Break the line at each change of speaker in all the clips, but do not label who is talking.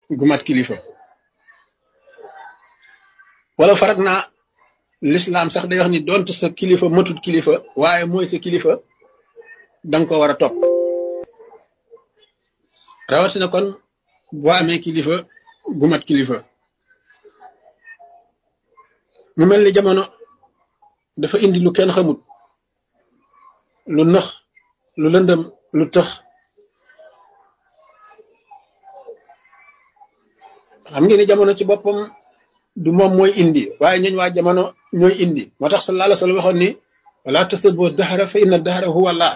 gu mat kilifa wala farak naa lislaam sax day wax ni donte sa kilifa matut kilifa waaye mooy sa kilifa danga ko war a topp rawatina kon boo amee kilifa gu mat kilifa mu mel ni jamono dafa indi lu kenn xamut lu nëx lu lëndëm lu tëx xam ngeen ni jamono ci boppam du moom mooy indi waaye ñooñ waa jamono ñooy indi moo tax sallallahu alayhi wa sallam waxoon ni wala tasubbu dahra fa inna dahra huwa Allah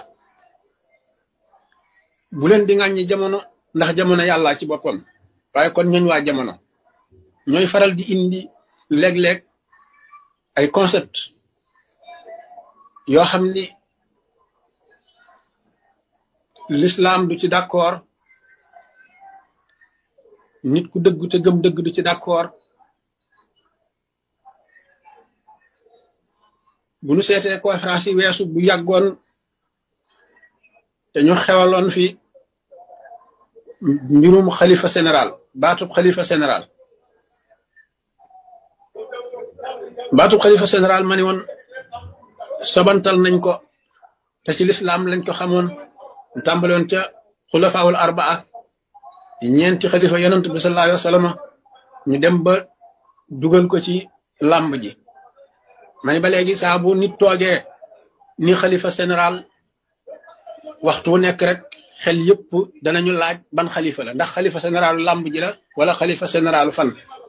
bu leen di ŋàññi jamono ndax jamono yàlla ci boppam waaye kon ñooñ waa jamono ñooy faral di indi léeg-léeg ay concept yoo xam ni l'islam du ci d'accord nit ku dëgg te gëm dëgg du ci d'accord bu nu seetee conférence yi weesu bu yàggoon te ñu xewaloon fi mbirum xalifa général baatub xalifa général baatub xalifa général ma ni woon sobantal nañ ko te ci lislaam lañ ko xamoon ñu tàmbale woon ca xulafaawul arbaa ñeenti xalifa yonent bi sallallahu alayhi wa sallam ñu dem ba dugal ko ci làmb ji ma ni ba léegi saa bu nit toogee ni xalifa général waxtu wu nekk rek xel yëpp danañu laaj ban xalifa la ndax xalifa généralu làmb ji la wala xalifa généralu fan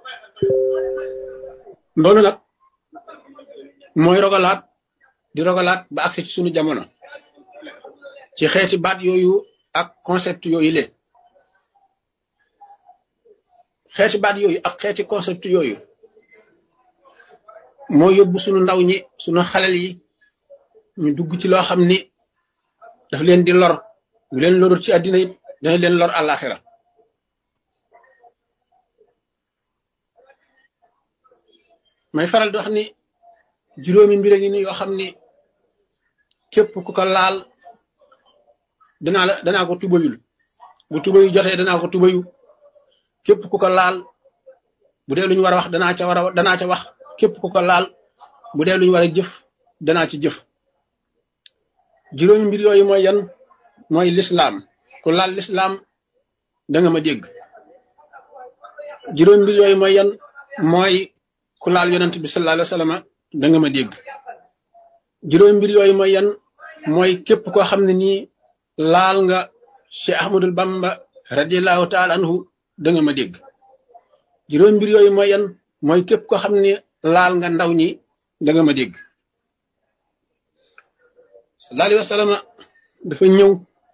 loolu nag mooy rogalaat di rogalaat ba agsi ci sunu jamono ci xeeti baat yooyu ak concept yooyu le xeeti baat yooyu ak xeeti concept yooyu moo yóbbu sunu ndaw ñi sunu xalel yi ñu dugg ci loo xam ni daf leen di lor bu leen lorul ci àddina it dana leen lor àllaaxira may faral di wax ni juróomi mbir a ngi ni yoo xam ni képp ku ko laal danaa la danaa ko tubayul bu tubayu jotee danaa ko tubayu képp ku ko laal bu dee lu ñu war a wax danaa ca war a danaa ca wax képp ku ko laal bu dee lu ñu war a jëf danaa ci jëf juróomi mbir yooyu mooy yan mooy lislaam ku laal lislaam da nga ma dégg juróomi mbir yooyu mooy yan mooy ku laal yonent bi sallallahu alayhi wa sallam da nga ma dégg juróomi mbir yooyu mooy yan mooy képp koo xam ne nii laal nga Cheikh Ahmadul Bamba radiallahu taala anhu da nga ma dégg juróomi mbir yooyu mooy yan mooy képp koo xam ne laal nga ndaw ñi da nga ma dégg sallallahu alayhi wa sallam dafa ñëw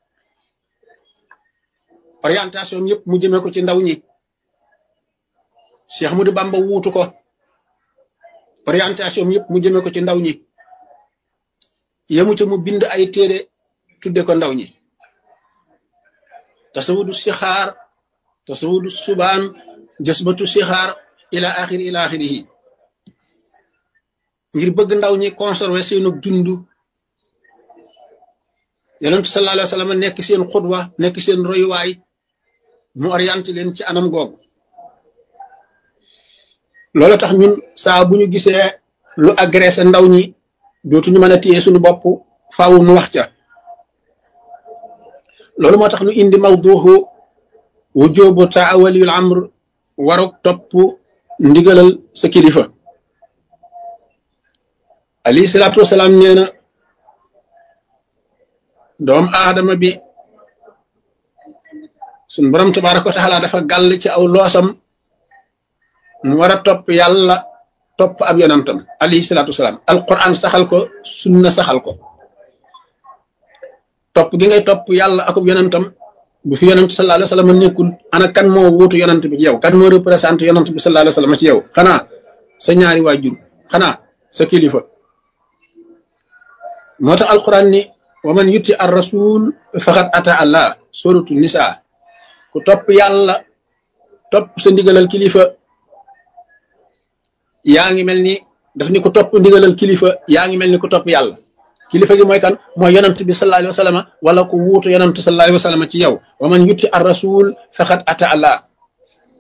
orientation yëpp mu jëmee ko ci ndaw ñi Cheikh Ahmadou Bamba wuutu ko orientation yëpp mu jëmee ko ci ndaw ñi yemu ca mu bind ay téere tudde ko ndaw ñi tasawudu sixaar tasawudu subaan jasbatu sixaar ila axiri ila axirihi ngir bëgg ndaw ñi conserver seenu dund yonent sallallahu alayhi wa sallam nekk seen xudwa nekk seen royuwaay mu orienté leen ci anam googu loolu tax ñun saa bu ñu gisee lu agressé ndaw ñi dootuñu mën a téye suñu bopp faaw nu wax ca loolu moo tax ñu indi mawduuhu wujubu taawaliyul amr waruk topp ndigalal sa kilifa alayhi salaatu wasalaam nee na doom aadama bi suñ borom tabaraka wa taala dafa gàll ci aw loosam mu war a topp yàlla topp ab yonantam alayhi salaatu wasalaam alquran saxal ko sunna saxal ko topp gi ngay topp yàlla akub yonantam bu fi yonant sallallahu alayhi wa sallam nekkul ana kan moo wuutu yonant bi ci yow kan moo représenté yonant bi sallallahu alayhi wa sallam ci yow xanaa sa ñaari waajur xanaa sa kilifa moo tax alquran ni wa man yuti ar rasul faqad ata allah suratu nisa ku topp yàlla topp sa ndigalal kilifa yaa ngi mel ni daf ni ku topp ndigalal kilifa yaa ngi mel ni ku topp yàlla kilifa gi mooy kan mooy yonant bi sallallahu alayhi wa sallam wala ku wuutu yonant sallallahu alayhi wa sallam ci yow wa man yuti ar rasul faqad ata allah